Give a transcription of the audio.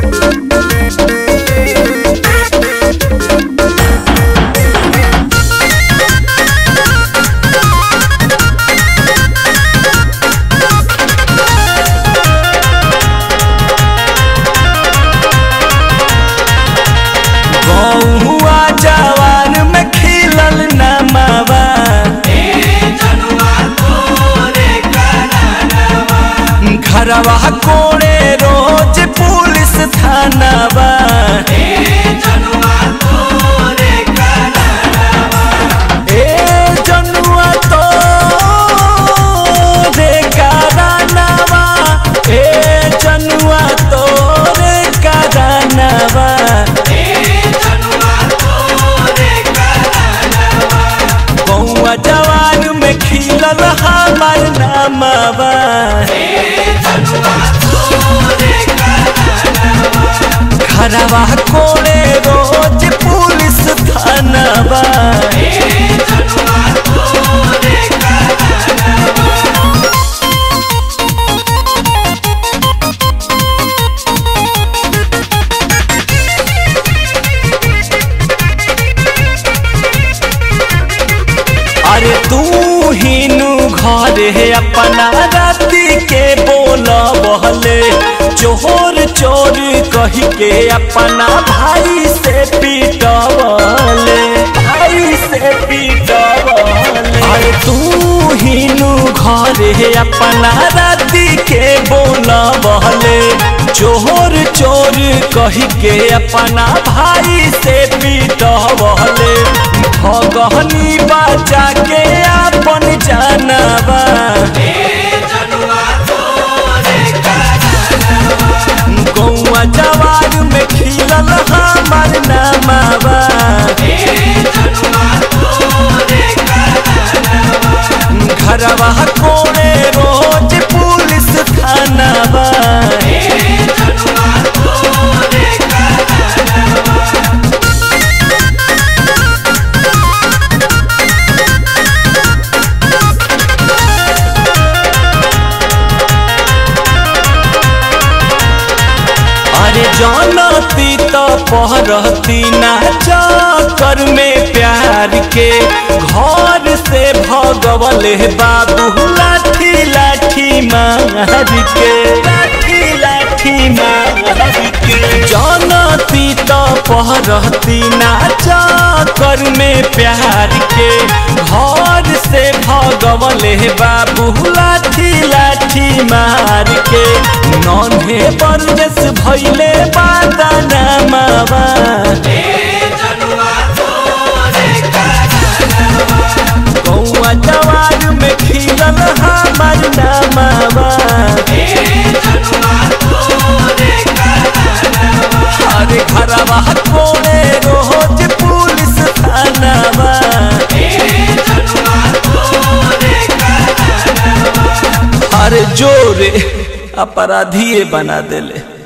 गौआ जवान में खिलल नमावा घरवा कोड़े रोज पुलिस थानावा ए जनुआ तो रे करानवा ए जनुआ तो रे करानवा गौआ जवान में खिलल हमार नामवा घरवा कोड़े रोज पुलिस थानावा अरे तू हिनु घरे अपना राती के बोल बहले चोर चोर कही के अपना भाई से पीटवले भाई से पीटवले अरे तू हिनु घरे अपना राती के बोल बहले चोर चोर कही के अपना भाई से पीटवले भगहनी बचा के अपन जानवा गौआ जवान में खिलल हमार नामावा घरवा कोड़े रोज पुलिस थानावा अरे जानती तो पहरती ना चक्कर में प्यार के घर से भगवल बाबू लाठी लाठी मार के लाठी लाठी मार के जानती तो पहरती ना चक्कर में प्यार के घर से भगवल बाबू लाठी लाठी मार के नन्हे परदेस भैले बादाना मावा गौआ जवान में खिलल हमार नामावा अरे घरवा कोड़े रोज पुलिस थानावा अरे जोरे अपराधी बना देले